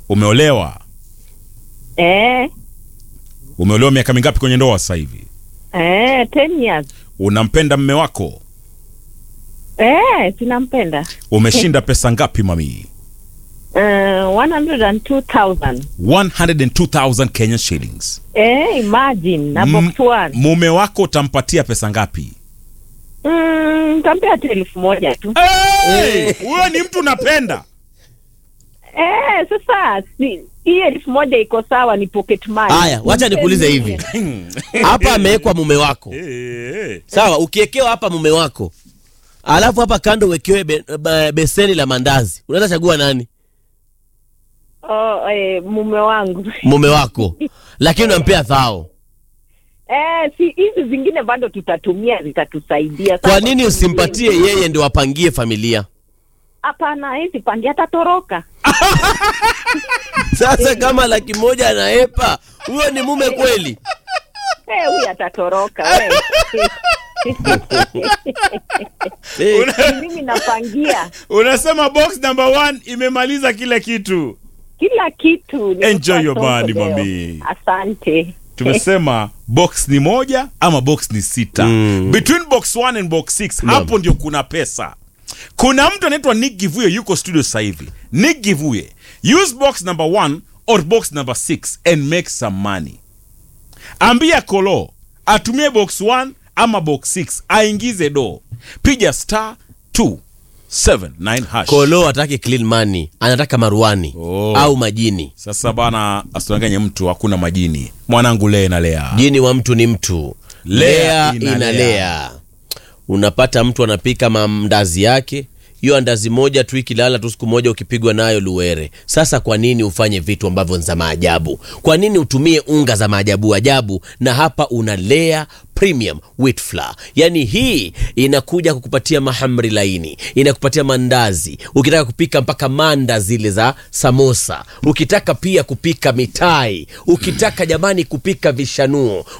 Umeolewa? Eh, Umeolewa miaka mingapi kwenye ndoa sasa hivi? eh, 10 years. Unampenda mme wako? Eh, sinampenda. Umeshinda pesa ngapi mami? Uh, 102,000. 102,000 Kenyan shillings. Eh, imagine na M- box one. Mume wako utampatia pesa ngapi? Mm, nitampea tu elfu moja tu. Hey! Huyo ni mtu unapenda. Eh, sasa si hii elfu moja iko sawa, ni pocket money. Haya, wacha nikuulize hivi. Hapa amewekwa mume wako. Eh, Sawa, ukiekewa hapa mume wako. Alafu hapa kando uwekewe be, be, beseni la mandazi. Unaweza chagua nani? Oh, eh, mume wangu. Mume wako. Lakini unampea thao. Eh, si hizi zingine bado tutatumia zitatusaidia. Kwa Sawa, nini usimpatie yeye ndio apangie familia? Hapana, hizi pangia atatoroka. Sasa kama laki moja anaepa, huyo ni mume kweli? Eh, huyu atatoroka wewe. Eh, Mimi napangia Unasema box number one imemaliza kila kitu. kila kitu. nimekuwa Enjoy your soko money, leo. mami. Asante. Tumesema box ni moja ama box ni sita. Mm. Between box 1 and box 6 hapo ndio kuna pesa. Kuna mtu anaitwa Nick Givuye yuko studio sasa hivi. Nick Givuye, use box number 1 or box number 6 and make some money. Ambia Kolo atumie box 1 ama box 6 aingize do. Piga star 279 hash. Kolo hataki clean money, anataka maruani Oh. au majini. Sasa bana, asidanganye mtu, hakuna majini. Mwanangu lee na lea. Jini wa mtu ni mtu, Lea lea inalea. inalea. Unapata mtu anapika mandazi yake, hiyo andazi moja tu ikilala tu siku moja ukipigwa nayo luwere. Sasa kwa nini ufanye vitu ambavyo ni za maajabu? Kwa nini utumie unga za maajabu ajabu? Na hapa una Lea Premium Wheat Flour. Yaani hii inakuja kukupatia mahamri laini, inakupatia mandazi, ukitaka kupika mpaka manda zile za samosa, ukitaka pia kupika mitai, ukitaka jamani kupika vishanuo